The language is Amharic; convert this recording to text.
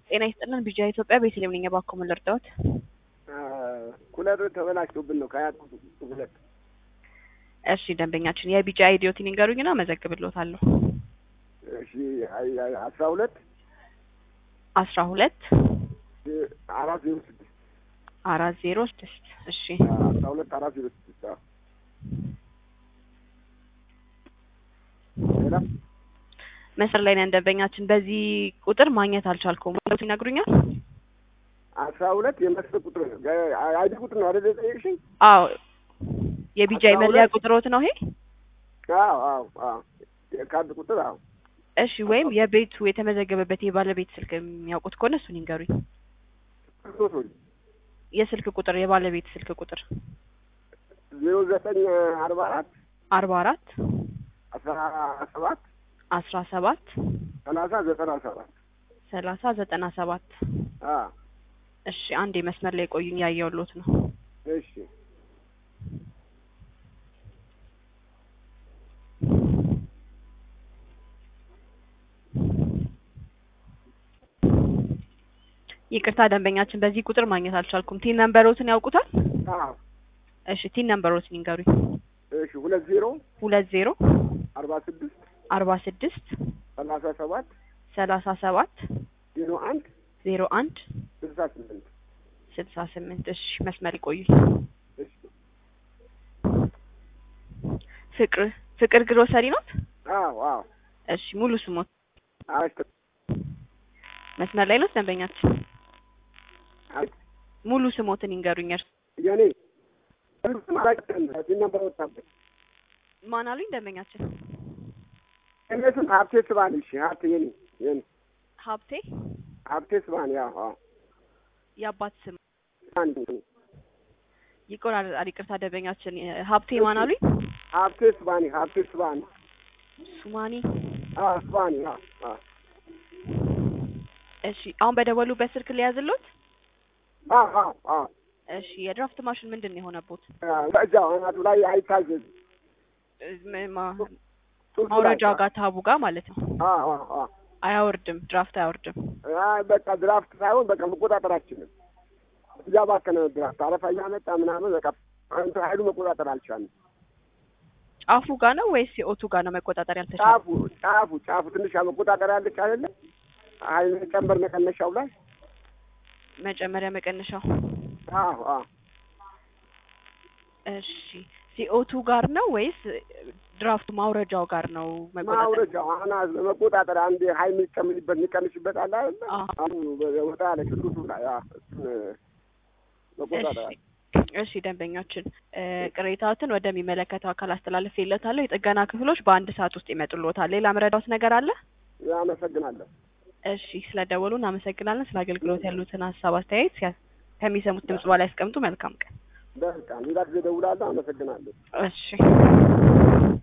ጤና ይስጥልን ቢጃ ኢትዮጵያ ቤተልሔም ነኝ። እባክዎ ምን ልርዳዎት? ኩለር ተበላሽቶብን ነው ከአያት ሁለት እሺ ደንበኛችን የቢጃ አይዲዮትን ይንገሩኝና መዘግብልዎታለሁ። እሺ አይ- አይ- አስራ ሁለት አስራ ሁለት አራት ዜሮ ስድስት አራት ዜሮ ስድስት እሺ አስራ ሁለት አራት ዜሮ ስድስት አዎ። ሌላ መስመር ላይ ነን ደንበኛችን። በዚህ ቁጥር ማግኘት አልቻልኩም ማለት ይነግሩኛል? አስራ ሁለት የመስጠት ቁጥር ነው ጋ- አይዲ ቁጥር ነው አይደል የጠየቅሽኝ? አዎ የቢጃ አስራ መለያ ሁለት ቁጥሮት ነው ይሄ? አዎ አዎ አዎ የካርድ ቁጥር አዎ እሺ ወይም የቤቱ የተመዘገበበት የባለቤት ስልክ የሚያውቁት ከሆነ እሱን ይንገሩኝ። ክርስቶስ የስልክ ቁጥር የባለቤት ስልክ ቁጥር ዜሮ ዘጠኝ አርባ አራት አርባ አራት አስራ ሰባት አስራ ሰባት ሰላሳ ዘጠና ሰባት ሰላሳ ዘጠና ሰባት አዎ እሺ አንድ መስመር ላይ ቆዩኝ ያየሁልዎት ነው። እሺ ይቅርታ ደንበኛችን በዚህ ቁጥር ማግኘት አልቻልኩም። ቲን ነምበሮትን ያውቁታል? አዎ እሺ ቲን ነምበሮትን ይንገሩኝ። እሺ ሁለት ዜሮ ሁለት ዜሮ አርባ ስድስት አርባ ስድስት ሰላሳ ሰባት ሰላሳ ሰባት ዜሮ አንድ ዜሮ አንድ ስልሳ ስምንት ስልሳ ስምንት እሺ መስመር ይቆዩኝ። እሺ ፍቅር ፍቅር ግሮሰሪ ኖት? አዎ አዎ እሺ ሙሉ ስሞት አረሽ መስመር ላይ ኖት ደንበኛችን? አይ ሙሉ ስሞትን ይንገሩኝ። እርስ የኔ እርሱም አላውቅም እዚህ ነበር ወጣበት ማን አሉኝ ደንበኛችን? እኔ ስም ሀብቴ ስባን እሺ ሀብቴ የኔ የኔ ሀብቴ ሀብቴ ስባን ያው አዎ የአባት ስም አንድ ይቆራረጣል። ይቅርታ ደንበኛችን ሀብቴ ማን አሉኝ? ሀብቴ ስባኒ ሀብቴ ስባኒ ሱማኒ አዎ ስባኒ አዎ አዎ እሺ አሁን በደወሉበት ስልክ ሊያዝሎት? አዎ አዎ አዎ እሺ የድራፍት ማሽን ምንድን ነው የሆነቦት? እዛው አናቱ ላይ አይታዘዝም እ- ም- ማ- ሱሱ ላይ ማውረጃው ጋር ታቡ ጋር ማለት ነው። አዎ አዎ አዎ አያወርድም፣ ድራፍት አያወርድም። አይ በቃ ድራፍት ሳይሆን በቃ መቆጣጠር አልችልም። እያባከነ ነው ድራፍት አረፋ እያመጣ ምናምን በቃ እንትን ኃይሉ መቆጣጠር አልቻልም። ጫፉ ጋር ነው ወይስ የኦቱ ጋር ነው መቆጣጠር ያልተቻለ? ጫፉ ጫፉ ጫፉ ትንሽ መቆጣጠር ያለች አይደለ? ኃይል ጨንበር መቀነሻው ላይ መጨመሪያ መቀነሻው። አዎ አዎ እሺ ሲኦቱ ጋር ነው ወይስ ድራፍቱ ማውረጃው ጋር ነው መቆጣጠር? ማውረጃው አናት መቆጣጠር አንድ ኃይል የሚጨምርበት የሚቀንስበት አለ አይደለ? አዎ። አሁን ወጣ ያለ ቅዱሱ ላይ አዎ እሱን መቆጣጠር አለ። እሺ እሺ ደንበኛችን እ ቅሬታዎትን ወደሚመለከተው አካል አስተላልፌለታለሁ። የጥገና ክፍሎች በአንድ ሰዓት ውስጥ ይመጡልዎታል። ሌላ መረዳዎት ነገር አለ? አመሰግናለሁ። እሺ ስለደወሉ እናመሰግናለን። ስለ አገልግሎት ያሉትን ሀሳብ አስተያየት ሲያ- ከሚሰሙት ድምጽ በላይ ያስቀምጡ። መልካም ቀን። በቃ ሌላ ጊዜ እደውላለሁ። አመሰግናለሁ። እሺ